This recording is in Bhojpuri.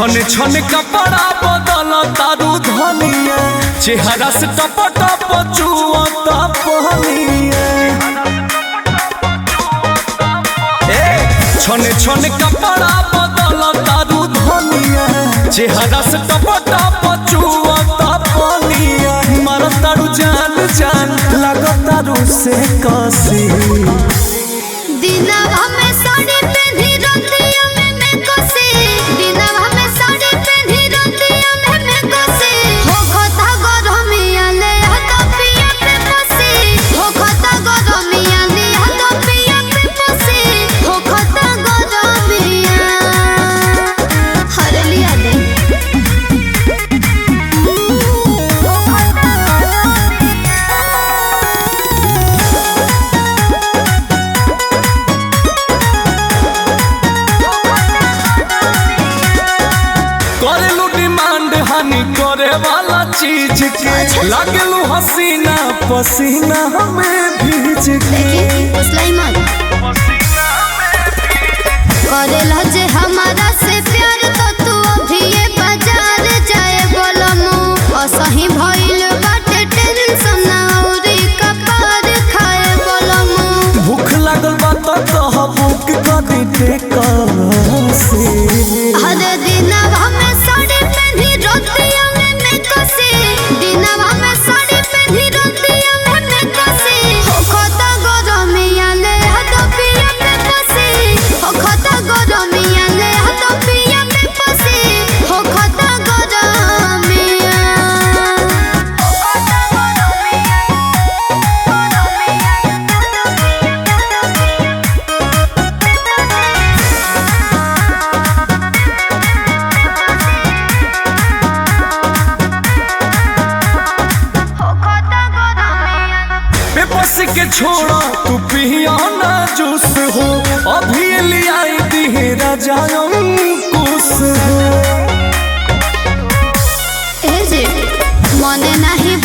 छन छन कपड़ा बदल तारू धनिया चेहरा से टप टप चुअता पहनिया ए छन छन कपड़ा बदल तारू धनिया चेहरा से टप टप चुअता पहनिया मर तारू जान जान लग तारू से कसी दिनवा में साड़ी पेन्ही रतिया में मैं कोसे दिनवा में साड़ी पेन्ही रतिया में मैं कोसे हो खता गरमिया ले हाथ पिया पे पोसे हो खता गरमिया ले हाथ पिया पे पोसे हो खता गरमिया हर लिया दे हो खता गरमिया करेलू डिमांड हानि करे वाला चीज के लागलू हसीना पसीना हमें भीज के सुलाइमान करेला जे हमारा से प्यार तो तू अभी ये बाजार जाए बोलमु असही भइल बाटे टेंशन औरी कपार खाए बोलमु भूख लागल बा तो कह बुक कर दे से हर दिनवा में साड़ी पेन्ही रतिया में मैं कसे दिनवा में साड़ी पेन्ही रतिया में मैं कसे हो खता गरमिया ले हाथ पिया पे पसे हो खता गरमिया ले हाथ पिया पे पसे हो खता गरमिया हो खता बेबस के छोड़ा तू पिया ना जूस हो अभी ले आई दी राजा कुछ हो ए जे मने नाही